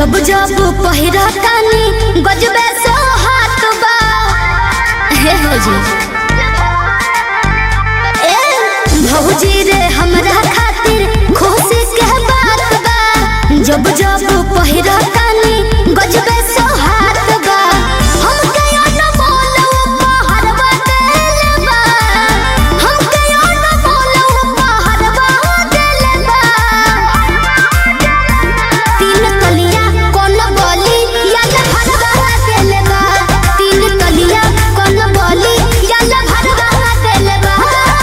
जब जब पहिरा तानी गजबे सो हाथ बा हे भौजी ए भौजी रे हमरा खातिर खुशी के बात बा जब जब पहिरा तानी गजबे सो हाथ बा हमके अनमोल उपहारवा देले बा हमके अनमोल उपहारवा देले बा तीन तलिया कौन बोली याद भरवा देले बा तीन तलिया कौन बोली याद भरवा देले बा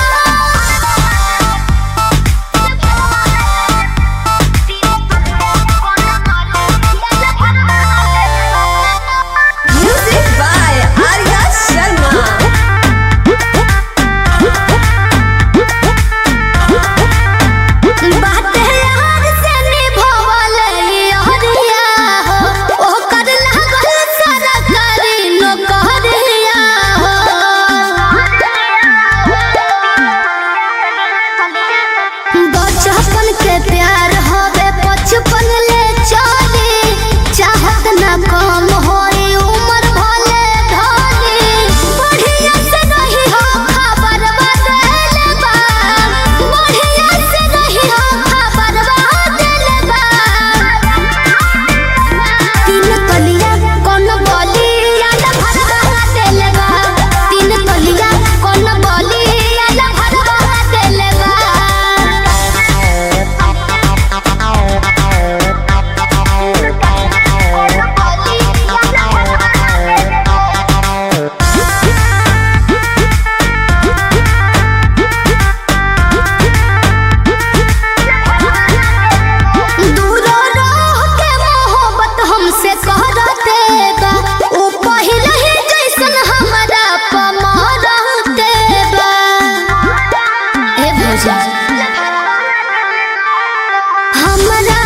Music by Arya Sharma. बात यार से निभावल हरिया हो ओ कर लागल सरकारी नौकरिया हो बचपन के प्यार हवे बचपन ले चली चाहत ना कम होई उम्र भले ढली बढ़िया से रही हो खबर बदल बा बढ़िया से रही हो खबर बदल बा तीन तलिया कौन बोली याद भरवा देल बा तीन तलिया कौन बोली याद भरवा देल बा दूर रह के मोहब्बत हमसे कहते बा ओ पहिले ही जैसन हमरा पमरते बा हे भौजा हमरा